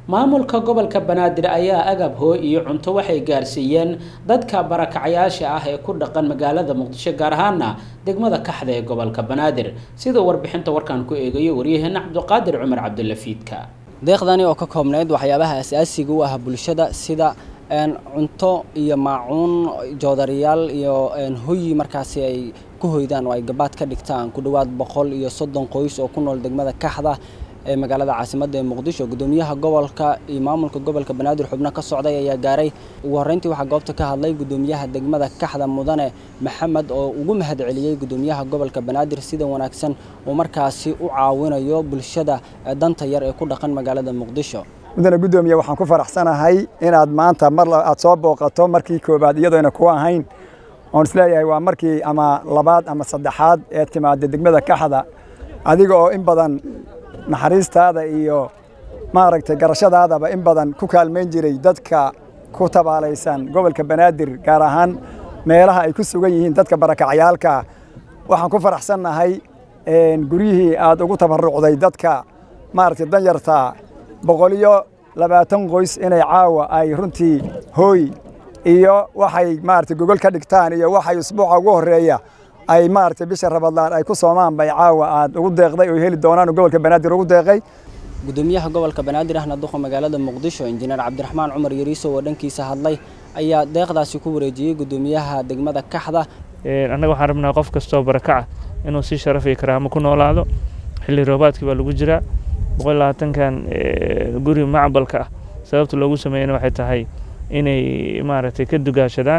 maamulka gobolka banaadir ayaa agab hoo iyo cunto waxay gaarsiiyeen dadka barakacayaasha ah ee ku dhaqan magaalada muqdisho gaar ahaana degmada kaxda ee gobolka banaadir sida warbixinta warkaan ku eegayo waryaheena cabdiqaadir cumar cabdulafiidka deeqdani oo ka koobnayd waxyaabaha asaasiga u ah bulshada sida cunto iyo maacuun joodariyaal iyo hoyi markaasi ay ku hoydaan oo ay gabaad ka dhigtaan ku dhowaad boqol iyo soddon qoys oo ku nool degmada kaxda ee magaalada caasimadda ee muqdisho gudoomiyaha gobolka iyo maamulka gobolka banaadir xubno ka socday ayaa gaaray ugu horreyntii waxaa goobta ka hadlay gudoomiyaha degmada kaxda mudane maxamed oo ugu mahad celiyey gudoomiyaha gobolka banaadir sida wanaagsan uu markaasi u caawinayo bulshada danta yar ee ku dhaqan magaalada muqdisho mudane gudoomiye waxaan ku faraxsanahay inaad maanta mar aad soo booqato markii koobaad iyadoona ku ahayn oon isleeyahay waa markii ama labaad ama saddexaad ee timaada degmada kaxda adiga oo in badan naxariistaada iyo maaragtay garashadaadaba in badan ku kaalmayn jiray dadka ku tabaalaysan gobolka banaadir gaar ahaan meelaha ay ku sugan yihiin dadka barakacyaalka waxaan ku faraxsannahay guryihii aad ugu tabarucday dadka maaragtay danyarta boqoliyo labaatan qoys inay caawa ay runtii hooy iyo waxay maaragtay gogol ka dhigtaan iyo waxay usbuuca ugu horreeya ay maaragtay bisha rabadlaan ay ku soomaan bay caawa aad ugu deeqday oo heli doonaan gobolka banaadir ugu deeqay gudoomiyaha gobolka banaadir ahna duqa magaalada muqdisho injineer cabdiraxmaan cumar yariiso oo dhankiisa hadlay ayaa deeqdaasi ku wareejiyey gudoomiyaha degmada kaxda annaga waxaan rabnaa qof kastoo barakaca inuu si sharaf iyo karaamo ku noolaado xilli roobaadkii baa lagu jiraa boqol labaatankan guri macbalka ah sababta loogu sameeyana waxay tahay inay maaragtay ka dugaashadaan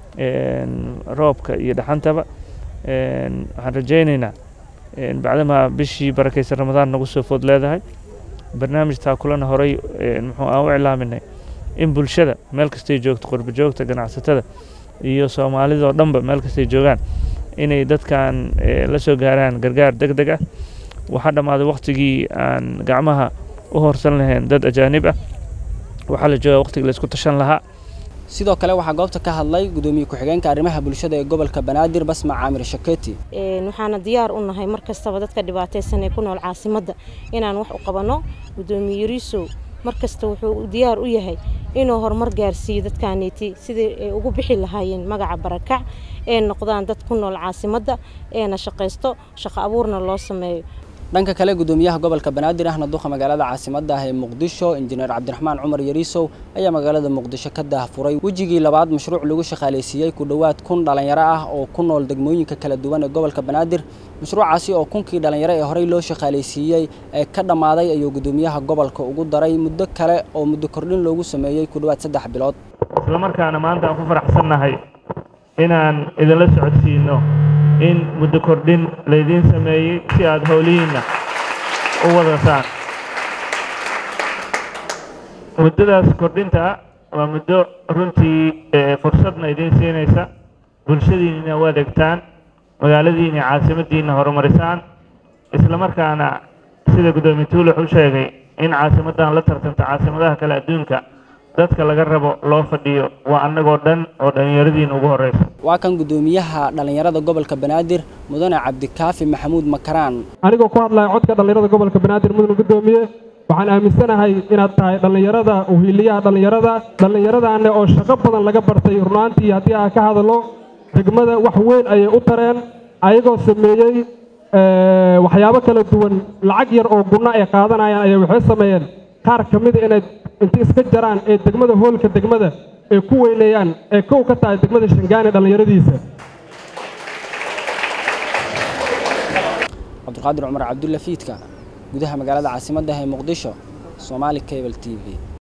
roobka iyo dhaxantaba waxaan rajaynaynaa bacdamaa bishii barakaysan ramadaan nagu soo food leedahay barnaamij taakulana horay muxuu aan u iclaaminay in bulshada meel kastay joogto qurba joogta ganacsatada iyo soomaalidoo dhanba meel kastay joogaan inay dadkan la soo gaaraan gargaar deg deg ah waxaa dhammaaday wakhtigii aan gacmaha u horsan lahayn dad ajaanib ah waxaa la joogaa waqtigii la isku tashan lahaa sidoo kale waxaa goobta ka hadlay gudoomiye ku-xigeenka arrimaha bulshada ee gobolka banaadir basma caamir shaketi waxaana diyaar u nahay mar kastaba dadka dhibaataysan ee ku nool caasimadda inaan wax u qabanno gudoomiye yariisow mar kasta wuxuu diyaar u yahay inuu horumar gaarsiiyo dadkaaniiti sidii ay ugu bixi lahaayeen magaca barakac ee noqdaan dad ku nool caasimadda eena shaqaysto shaqo abuurna loo sameeyo dhanka kale gudoomiyaha gobolka banaadir ahna duqa magaalada caasimadda ah ee muqdisho injineer cabdiraxmaan cumar yariisow ayaa magaalada muqdisho ka daahfuray wejigii labaad mashruuc lagu shaqaalaysiiyey ku dhowaad kun dhallinyaro ah oo ku nool degmooyinka kala duwan ee gobolka banaadir mashruucaasi oo kunkii dhallinyaro ee horey loo shaqaalaysiiyey ee ka dhammaaday ayuu gudoomiyaha gobolka ugu daray muddo kale oo muddo kordhin loogu sameeyey ku dhowaad saddex bilood islamarkaana maanta aan ku faraxsannahay inaan idinla socodsiino in muddo kordhin laydiin sameeyey si aada howlihiinna u wadataan muddadaas kordhinta waa muddo runtii fursadna idiin siinaysa bulshadiinna u adeegtaan magaaladiinna caasimaddiinna horumarisaan islamarkaana sida guddoomiye tuulax u sheegay in caasimaddan la tartanta caasimadaha kale adduunka dadka laga rabo loo fadhiyo waa annagoo dhan oo dhallinyaradiina ugu horreysa waa kan guddoomiyaha dhallinyarada gobolka banaadir mudane cabdikaafi maxamuud makaraan anigoo ku hadlaya codka dhallinyarada gobolka banaadir mudane guddoomiye waxaan aaminsanahay inaad tahay dhallinyarada uhiiliyaha dhallinyarada dhallinyaradaanne oo shaqo badan laga bartay runaantii haddii aan ka hadalo degmada wax weyn ayay u tareen ayagoo sameeyey waxyaabo kala duwan lacag yar oo gunno ay qaadanayaan ayay waxay sameeyeen qaar ka mida inay inta iska jaraan ee degmada hoolka degmada ay ku weyneeyaan ee kow ka tahay degmada shangaani dhallinyaradiisa cabdiqaadir cumar cabdulla fiidka gudaha magaalada caasimadda ee muqdisho soomaali cable t v